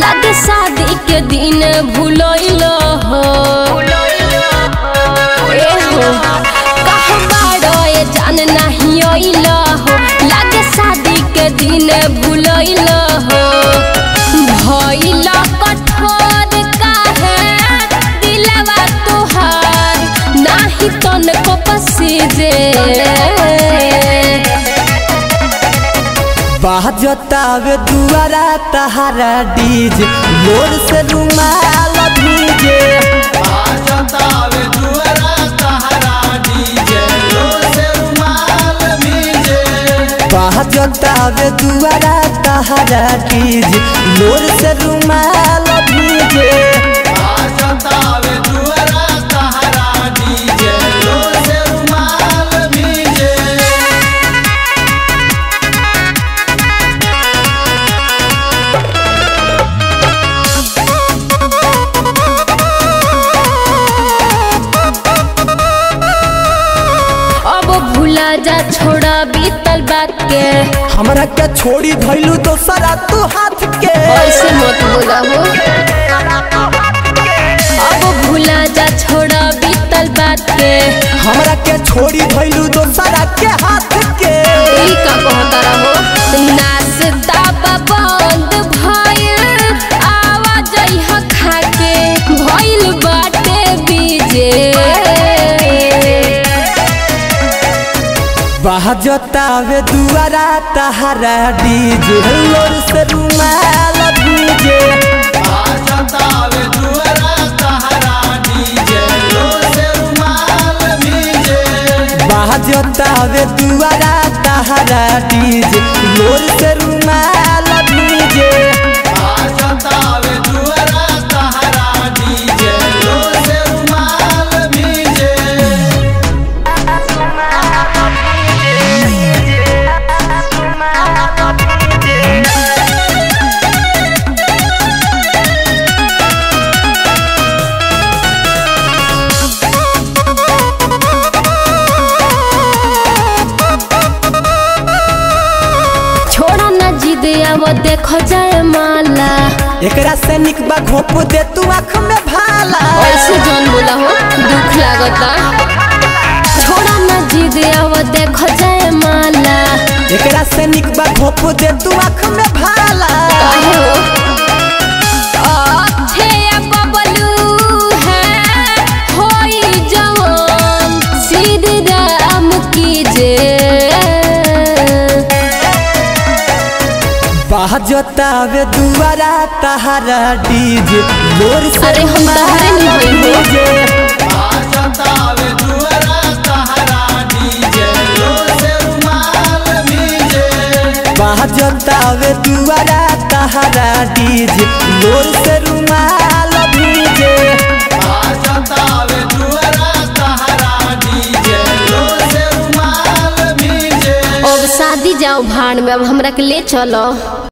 लागे शादी के दिन भूलैल हो ए हो कहाँ बाड़ो ए जान नहीं अइल हो लागे शादी के दिन भूलैल हो भइल कठोर काहे दिलवा तोहार नाही तनको पसीजे बाजतावे दुआरा तहारा डीजे लोर से रुमाल भीजे बाजतावे दुआरा तहरा डीजे लोर से रुमाल भीजे बाजतावे दुआरा तहारा डीजे लोर से रुमाल भीजे बाजतावे दुआरा तहरा डीजे लोर से रुमाल भीजे अब भूला जा छोड़ा बीतल बात के हमरा के छोड़ी धैलू दोसरा तू हाथ के ऐसे मत बोला हो अब भूला जा छोड़ा बीतल बात के हमरा के छोड़ी धैलू दोसरा के हाथ के ई का कहता रहो नाश्ता बंद भइल आवाज ह खाके भइल बाटे बीजे बाजतावे दुआरा तहारा डीजे लोर से रुमाल भीजे बाजतावे दुआरा तहरा डीजे लोर से रुमाल भीजे बाजतावे दुआरा तहारा डीजे लोर से रुमाल भीजे बाजतावे दुआरा तहरा डीजे लोर से रुमाल भीजे छोड़ा ना जिद अब देखो जाए माला एकरा से निकबा घोप दे तू आँख में भाला ऐसे जौन बोला हो दुख लागता छोड़ा ना जिद अब देखो जाए माला एकरा से निकबा घोप दे तू आँख में भाला काहे हो अच्छे बबलू है होई जवान सीधी राम की जे बाजतावे दुआरा तहारा डीजे लोर से अरे हम तहारे नहीं होई हो। डीजे बाजतावे दुआरा तहरा डीजे लोर से रुमाल भीजे बाजतावे दुआरा तहारा डीजे लोर से रुमाल भीजे बाजतावे दुआरा तहरा डीजे लोर से रुमाल भीजे अब शादी जाओ भाड़ में अब हमरा के ले चलो